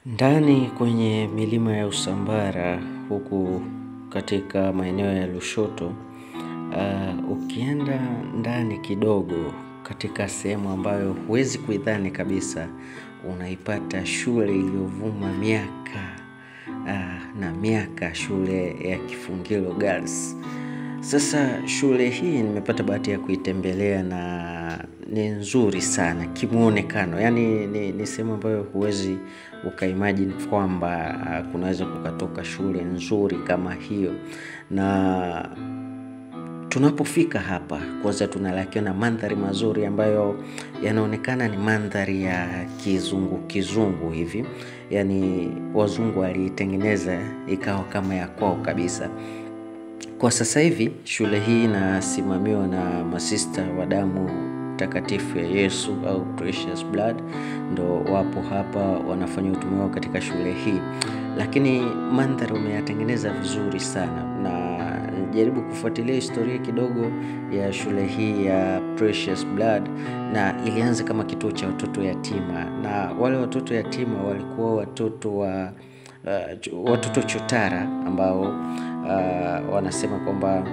Ndani kwenye milima ya Usambara huku katika maeneo ya Lushoto, uh, ukienda ndani kidogo katika sehemu ambayo huwezi kuidhani kabisa, unaipata shule iliyovuma miaka uh, na miaka, shule ya Kifungilo Girls. Sasa shule hii nimepata bahati ya kuitembelea na ni nzuri sana kimuonekano, yaani ni, ni sehemu ambayo huwezi ukaimagine kwamba uh, kunaweza kukatoka shule nzuri kama hiyo, na tunapofika hapa kwanza tunalakiwa na mandhari mazuri ambayo yanaonekana ni mandhari ya kizungu kizungu hivi, yaani wazungu waliitengeneza ikawa kama ya kwao kabisa. Kwa sasa hivi shule hii inasimamiwa na masista wa damu takatifu ya Yesu au Precious Blood, ndo wapo hapa wanafanya utume wao katika shule hii, lakini mandhari wameyatengeneza vizuri sana, na jaribu kufuatilia historia kidogo ya shule hii ya Precious Blood, na ilianza kama kituo cha watoto yatima, na wale watoto yatima walikuwa watoto wa uh, watoto chotara ambao uh, wanasema kwamba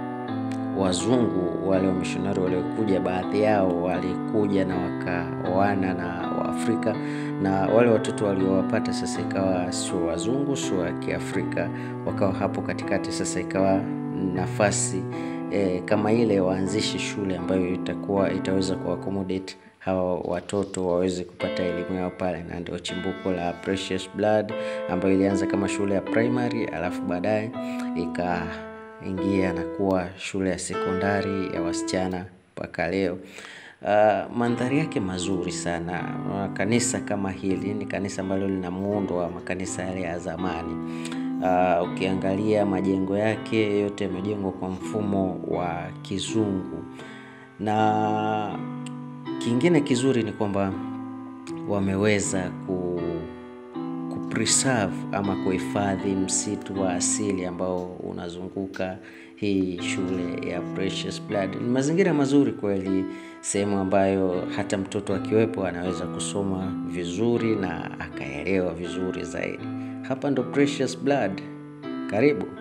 wazungu wale wamishonari waliokuja, baadhi yao walikuja na wakaoana na Waafrika, na wale watoto waliowapata sasa ikawa sio wazungu, sio wa Kiafrika, wakawa hapo katikati. Sasa ikawa nafasi eh, kama ile waanzishi shule ambayo itakuwa itaweza kuaccommodate hawa watoto waweze kupata elimu yao pale, na ndio chimbuko la Precious Blood ambayo ilianza kama shule ya primary, alafu baadaye ikaingia na kuwa shule ya sekondari ya wasichana mpaka leo. Uh, mandhari yake mazuri sana. Uh, kanisa kama hili ni kanisa ambalo lina muundo wa makanisa yale ya zamani. Uh, ukiangalia majengo yake yote yamejengwa kwa mfumo wa kizungu na kingine kizuri ni kwamba wameweza ku, ku preserve ama kuhifadhi msitu wa asili ambao unazunguka hii shule ya Precious Blood. Ni mazingira mazuri kweli, sehemu ambayo hata mtoto akiwepo anaweza kusoma vizuri na akaelewa vizuri zaidi. Hapa ndo Precious Blood. Karibu.